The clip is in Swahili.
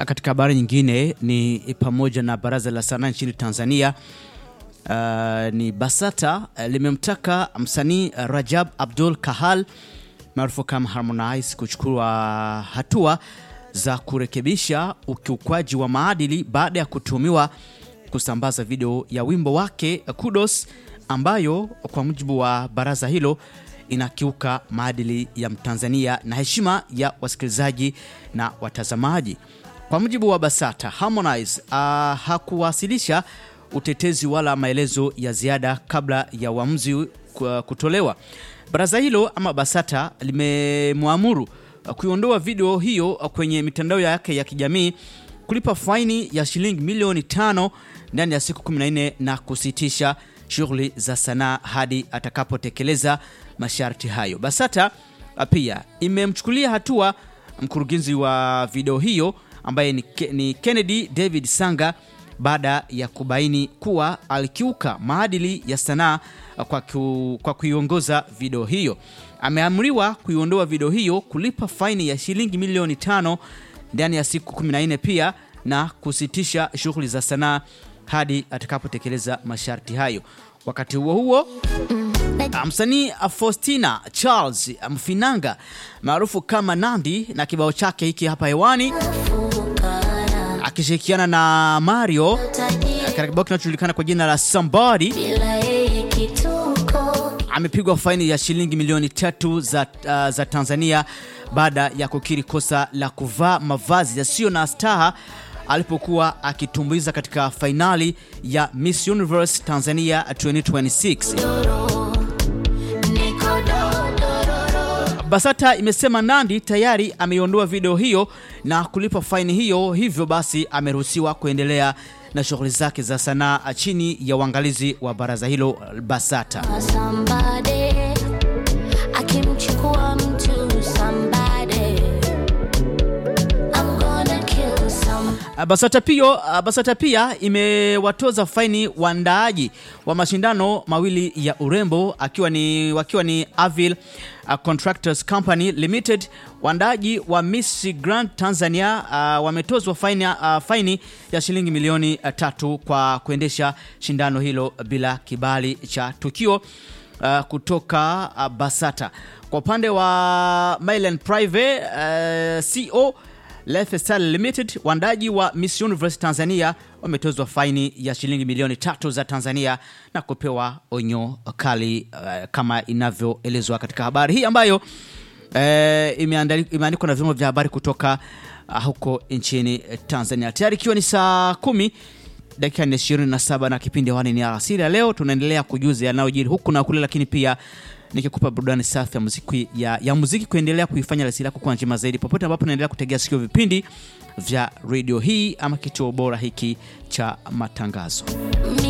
Katika habari nyingine ni pamoja na baraza la sanaa nchini Tanzania uh, ni BASATA uh, limemtaka msanii Rajab Abdul Kahal maarufu kama Harmonize kuchukua hatua za kurekebisha ukiukwaji wa maadili baada ya kutuhumiwa kusambaza video ya wimbo wake Kudos ambayo kwa mujibu wa baraza hilo inakiuka maadili ya Mtanzania na heshima ya wasikilizaji na watazamaji. Kwa mujibu wa BASATA, Harmonize uh, hakuwasilisha utetezi wala maelezo ya ziada kabla ya uamuzi kutolewa. Baraza hilo ama BASATA limemwamuru kuiondoa video hiyo kwenye mitandao yake ya kijamii, kulipa faini ya shilingi milioni tano ndani ya siku 14 na kusitisha shughuli za sanaa hadi atakapotekeleza masharti hayo. BASATA pia imemchukulia hatua mkurugenzi wa video hiyo ambaye ni, ni Kennedy David Sanga baada ya kubaini kuwa alikiuka maadili ya sanaa kwa, ku, kwa kuiongoza video hiyo. Ameamriwa kuiondoa video hiyo, kulipa faini ya shilingi milioni tano ndani ya siku 14 pia na kusitisha shughuli za sanaa hadi atakapotekeleza masharti hayo. Wakati huo huo msanii Faustina Charles Mfinanga maarufu kama Nandi na kibao chake hiki hapa hewani akishirikiana na Mario katika kibao kinachojulikana kwa jina la Somebody amepigwa faini ya shilingi milioni tatu za, uh, za Tanzania baada ya kukiri kosa la kuvaa mavazi yasiyo na staha alipokuwa akitumbuiza katika fainali ya Miss Universe Tanzania 2026. BASATA imesema Nandi tayari ameiondoa video hiyo na kulipa faini hiyo, hivyo basi ameruhusiwa kuendelea na shughuli zake za sanaa chini ya uangalizi wa baraza hilo BASATA. BASATA pia, BASATA pia imewatoza faini waandaaji wa mashindano mawili ya urembo akiwa ni, wakiwa ni Avil Contractors Company Limited. Waandaaji wa Miss Grand Tanzania uh, wametozwa faini, uh, faini ya shilingi milioni uh, tatu kwa kuendesha shindano hilo bila kibali cha tukio uh, kutoka uh, BASATA. Kwa upande wa Mylan Private uh, CO Lifestyle Limited, waandaji wa Miss Universe Tanzania wametozwa faini ya shilingi milioni tatu za Tanzania na kupewa onyo kali uh, kama inavyoelezwa katika habari hii ambayo uh, imeandikwa na vyombo vya habari kutoka uh, huko nchini Tanzania. Tayari ikiwa ni saa kumi dakika ni 27 na kipindi hewani ni alasiri ya leo, tunaendelea kujuza yanayojiri huku na kule, lakini pia nikikupa burudani safi ya muziki, ya, ya muziki kuendelea kuifanya alasiri yako kuwa njema zaidi popote ambapo unaendelea kutegea sikio vipindi vya redio hii ama kituo bora hiki cha matangazo.